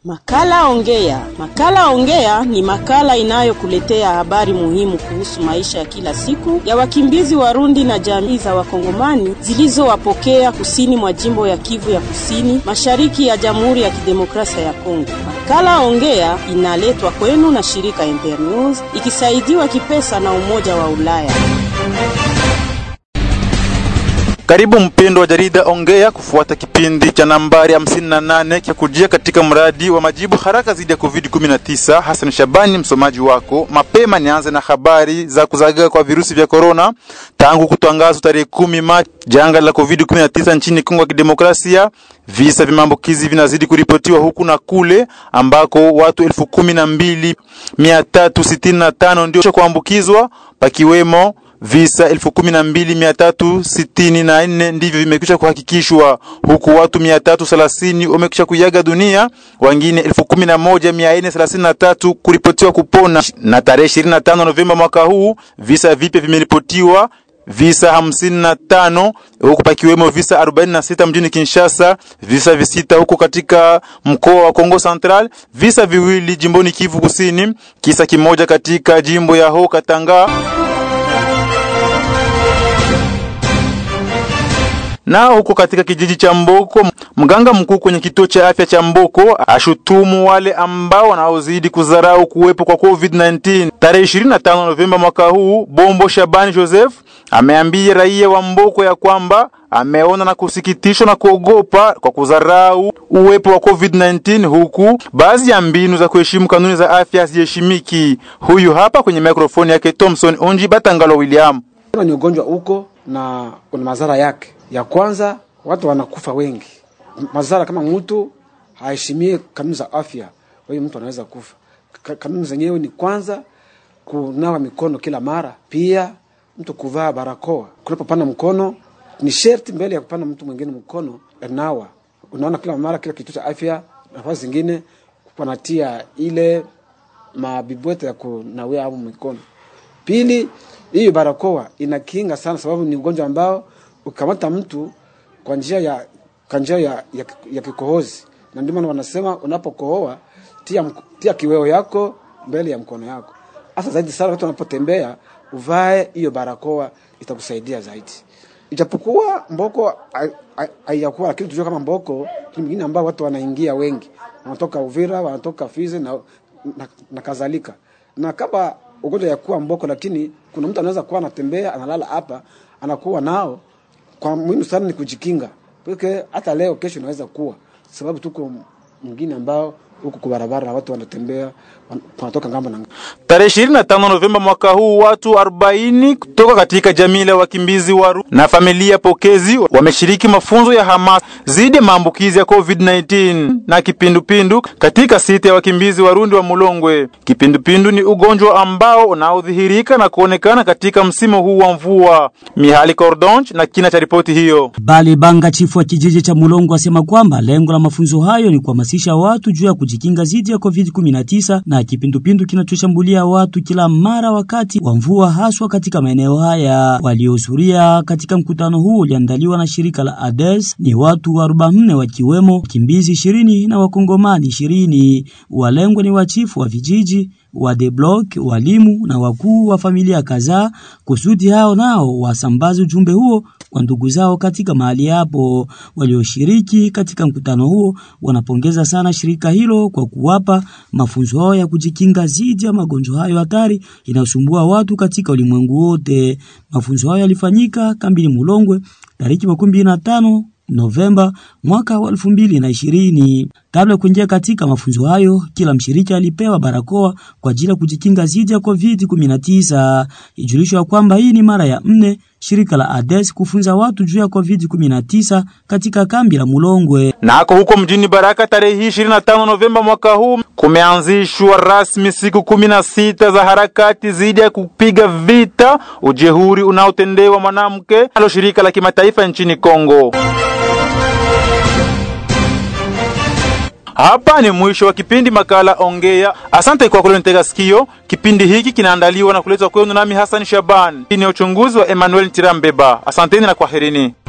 Makala Ongea. Makala Ongea ni makala inayokuletea habari muhimu kuhusu maisha ya kila siku ya wakimbizi Warundi na jamii za Wakongomani zilizowapokea kusini mwa jimbo ya Kivu ya Kusini, mashariki ya Jamhuri ya Kidemokrasia ya Kongo. Makala Ongea inaletwa kwenu na shirika Internews ikisaidiwa kipesa na Umoja wa Ulaya. Karibu mpendo wa jarida Ongea kufuata kipindi cha nambari 58 cha kujia katika mradi wa majibu haraka dhidi ya COVID-19. Hassan Shabani msomaji wako. Mapema nianze na habari za kuzagaa kwa virusi vya korona. Tangu kutangazwa tarehe kumi Machi janga la COVID-19 nchini Kongo ya Kidemokrasia, visa vya maambukizi vinazidi kuripotiwa huku na kule, ambako watu elfu kumi na mbili mia tatu sitini na tano ndio kuambukizwa pakiwemo visa elfu kumi na mbili mia tatu sitini na nne ndivyo vimekwisha kuhakikishwa huku watu mia tatu thelathini wamekwisha kuiaga dunia, wengine elfu kumi na moja mia nne thelathini na tatu kuripotiwa kupona. Na tarehe ishirini na tano Novemba mwaka huu visa vipya vimeripotiwa visa hamsini na tano huku pakiwemo visa arobaini na sita mjini Kinshasa, visa visita huko katika mkoa wa Kongo Central, visa viwili jimboni Kivu Kusini, kisa kimoja katika jimbo ya Haut Katanga. na huko katika kijiji cha Mboko, mganga mkuu kwenye kituo cha afya cha Mboko ashutumu wale ambao wanaozidi kudharau kuwepo kwa COVID-19. Tarehe 25 Novemba mwaka huu, Bombo Shabani Joseph ameambia raia wa Mboko ya kwamba ameona na kusikitishwa na kuogopa kwa kudharau uwepo wa COVID-19 huku baadhi ya mbinu za kuheshimu kanuni za afya haziheshimiki. Huyu hapa kwenye mikrofoni yake Thomson Onji Batangalo William. Ni ugonjwa uko na una madhara yake. Ya kwanza watu wanakufa wengi, madhara kama mtu haheshimie kanuni za afya, kwa hiyo mtu anaweza kufa. Kanuni zenyewe ni kwanza kunawa mikono kila mara, pia mtu kuvaa barakoa. Kunapopana mkono ni sherti mbele ya kupana mtu mwingine mkono nawa. Unaona kila mara kila kituo cha afya, nafasi zingine wanatia ile mabibwete ya kunawia hapo mikono. Pili, hiyo barakoa inakinga sana, sababu ni ugonjwa ambao ukamata mtu kwa njia ya kwa njia ya, ya, ya kikohozi, na ndio maana wanasema unapokohoa tia, tia kiweo yako mbele ya mkono yako. Hasa zaidi sana watu wanapotembea, uvae hiyo barakoa, itakusaidia zaidi. Ijapokuwa Mboko haijakuwa, lakini tujue kama Mboko ni mwingine ambao watu wanaingia wengi, wanatoka Uvira, wanatoka Fizi na, na, na kadhalika, na kama ugonjwa ya kuwa Mboko, lakini kuna mtu anaweza kuwa anatembea analala hapa anakuwa nao kwa muhimu sana ni kujikinga, porque hata leo kesho inaweza kuwa sababu tuko mwingine ambao huku kwa barabara watu wanatembea wanatoka ngambo na Tarehe 25 Novemba mwaka huu watu 40 kutoka katika jamii la wakimbizi Waru na familia pokezi wameshiriki mafunzo ya hamasa dhidi ya maambukizi ya COVID-19 na kipindupindu katika siti ya wakimbizi Warundi wa Mulongwe. Kipindupindu ni ugonjwa ambao unaodhihirika na kuonekana katika msimu huu wa mvua. Mihali Cordonch na kina cha ripoti hiyo. Bali Banga, chifu wa kijiji cha Mulongwe, asema kwamba lengo la mafunzo hayo ni kuhamasisha watu juu ya kujikinga dhidi ya COVID-19 na kipindupindu kinachoshambulia watu kila mara wakati wa mvua haswa katika maeneo haya. Waliohudhuria katika mkutano huu uliandaliwa na shirika la ADES ni watu 44 wakiwemo wakimbizi ishirini na wakongomani ishirini. Walengwa ni wachifu wa vijiji wa the block, walimu na wakuu wa familia kadhaa, kusudi hao nao wasambaze ujumbe huo kwa ndugu zao katika mahali hapo. Walioshiriki katika mkutano huo wanapongeza sana shirika hilo kwa kuwapa mafunzo hayo ya kujikinga dhidi ya magonjwa hayo hatari inayosumbua watu katika ulimwengu wote. Mafunzo hayo yalifanyika kambini Mulongwe tariki makumi mbili na tano Novemba mwaka wa elfu mbili na ishirini. Kabla ya kuingia katika mafunzo hayo, kila mshiriki alipewa barakoa kwa ajili ya kujikinga dhidi ya COVID-19. Ijulishwa kwamba hii ni mara ya nne shirika la ADES kufunza watu juu ya COVID-19 katika kambi la Mulongwe. Nako huko mjini Baraka tarehe hii 25 Novemba mwaka huu kumeanzishwa rasmi siku kumi na sita za harakati dhidi ya kupiga vita ujehuri unaotendewa mwanamke alo shirika la kimataifa nchini Kongo. Hapa ni mwisho wa kipindi makala Ongea. Asante kwa kulonitega sikio. Kipindi hiki kinaandaliwa na kuletwa kwenu nami Hassan Shaban. Hii ni uchunguzi wa Emmanuel Tirambeba. Asanteni na kwaherini.